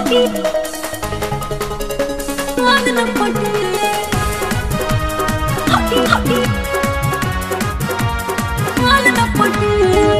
हटी मान न पटे हटी हटी मान न पटे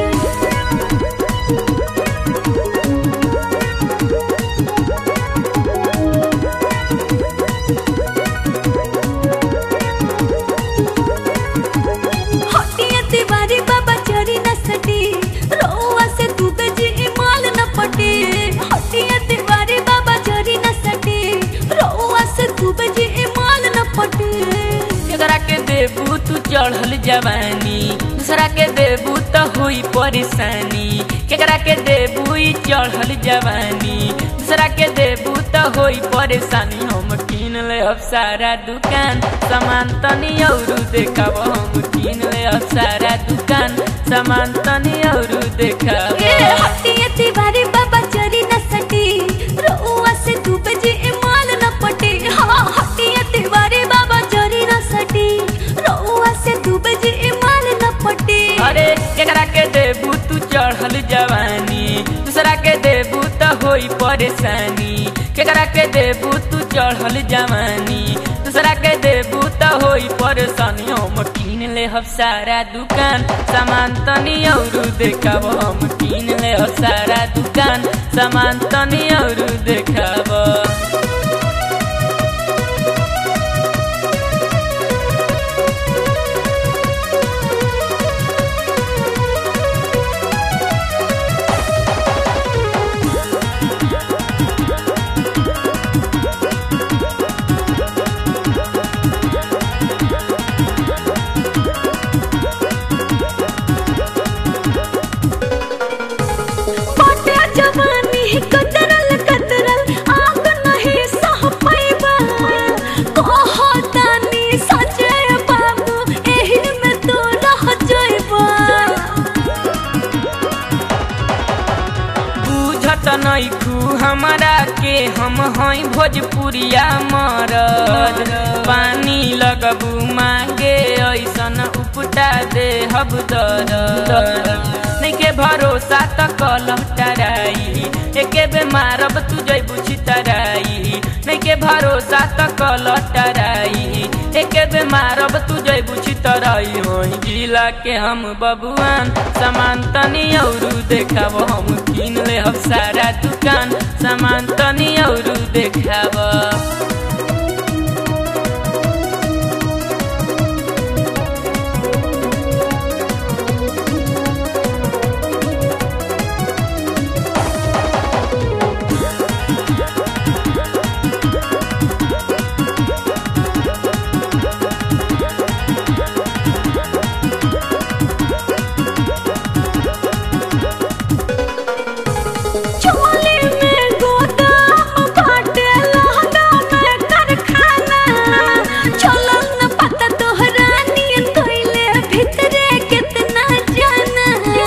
हटिया तिवारी बाबा चरी न सटी रोआ से तू जी माल न पटे हटिया तिवारी बाबा चरी न सटी रोआ से तू जी माल न पटे एकरा के देबू तू चढ़ल जवानी दूसरा के देबू तो हुई परेशानी केकरा के देबू ई चढ़ल जवानी दूसरा के देबू तो हुई परेशानी हम किन ले अब सारा दुकान सामान तनी औरू देखब हम किन ले अब सारा दुकान सामान तनी औरू देखब ए हटिया तिवारी बाबा चरी न सटी रोआ से तू जी माल न पटे हाँ हटिया तिवारी बाबा चरी न सटी रोआ से तू जी माल न पटे अरे केकरा के देबू तू चढ़ल जवानी दूसरा के देबू तो होई परेशानी केकरा के देबू तू चढ़ल जवानी दूसरा के देबू तो होई परेशानी हम किन ले हम सारा दुकान सामान तनी औरू देखब हम किन ले हम सारा दुकान सामान तनी औरू देखब पाटे जवानी कतरल कतरल आग नहीं सह पाइबा कहो तानी सजय बाबू एही में तो रह जाइबा बुझत नैखू हमरा के हम हई भोजपुरिया मरद पानी लगबू मांगे ऐसन उपटा दे हब दर नैके भरोसा त कलह टराई एके बे मारब तू जैबू छितराई नैके भरोसा त कलह टराई एके बे मारब तू जैबू छितराई वही जिला के हम बबुआन सामान तनी औरू देखब हम किन ले हम सारा दुकान सामान तनी औरू देखब चोली में गोदाम बाटे लहंगा में कारखाना चलल न पता तोहरा नियन कइले भीतरे कितना जाना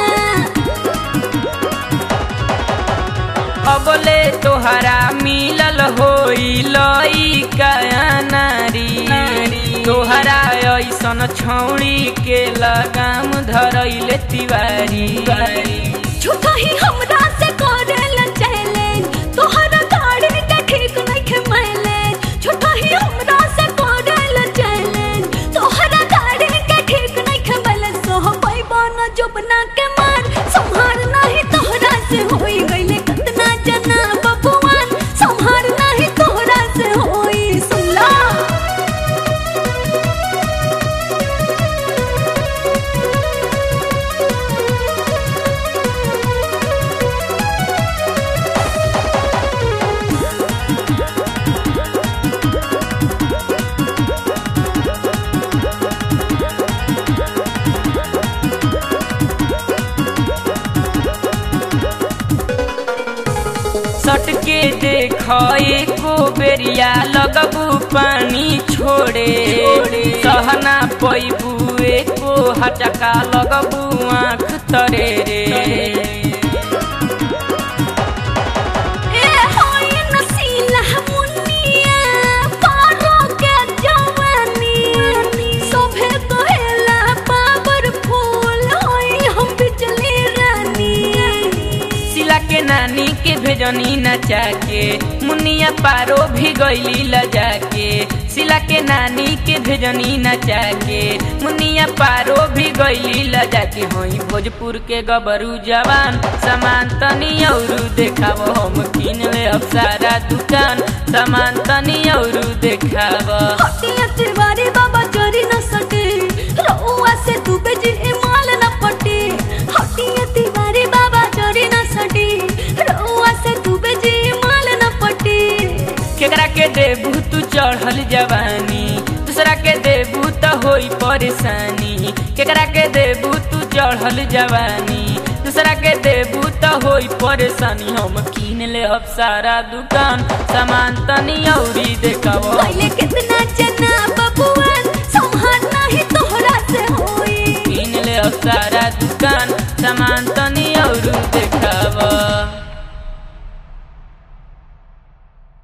अबले तोहरा मिलल होई लइका नारी तोहरा ऐसन छौड़ी के लगाम धरैले तिवारी झूठा ही हमरा से करेला चैलेंज तोहरा गाड़ी के ठीक नइखे माइलेज झूठा ही हमरा से करेला चैलेंज तोहरा गाड़ी के ठीक नइखे माइलेज सोह पैबा न जोबना के मार संहार नाही तोहरा से होई गइले कतना जना बबुआन संहार नाही तोहरा से होई सुनला सटके देख एको बेरिया लगबू पानी छोड़े सहना पैबू एको हटका लगबू आँख तरे रे ए होई नसीला मुनिया पारो के जवानी सोभे कहेला पावर फूल होई हम बिजली रानी सिला के नानी नानी के भेजनी नचा के मुनिया पारो भी गईली लजा के सिला के नानी के भेजनी नचा के मुनिया पारो भी गईली लजा के होई भोजपुर के गबरू जवान सामान तनी औरू देखाव हम किन ले अब सारा दुकान सामान तनी औरू देखाव हटिया तिवारी बाबा चोरी न सके रउआ से तू बेजी माल न पटे हटिया तिवारी बाबा चोरी न सके रउआ से तू बेजी माल न पटे केकरा के देबू तू चढ़ल जवानी दूसरा के देबू त होई परेशानी केकरा के देबू तू चढ़ल जवानी दूसरा के देबू त होई परेशानी हम किन ले अब सारा दुकान सामान तनी औरी देखाव पहले कितना चना बबुआन संभाल नहीं तोहरा से होई किन ले अब सारा दुकान सामान तनी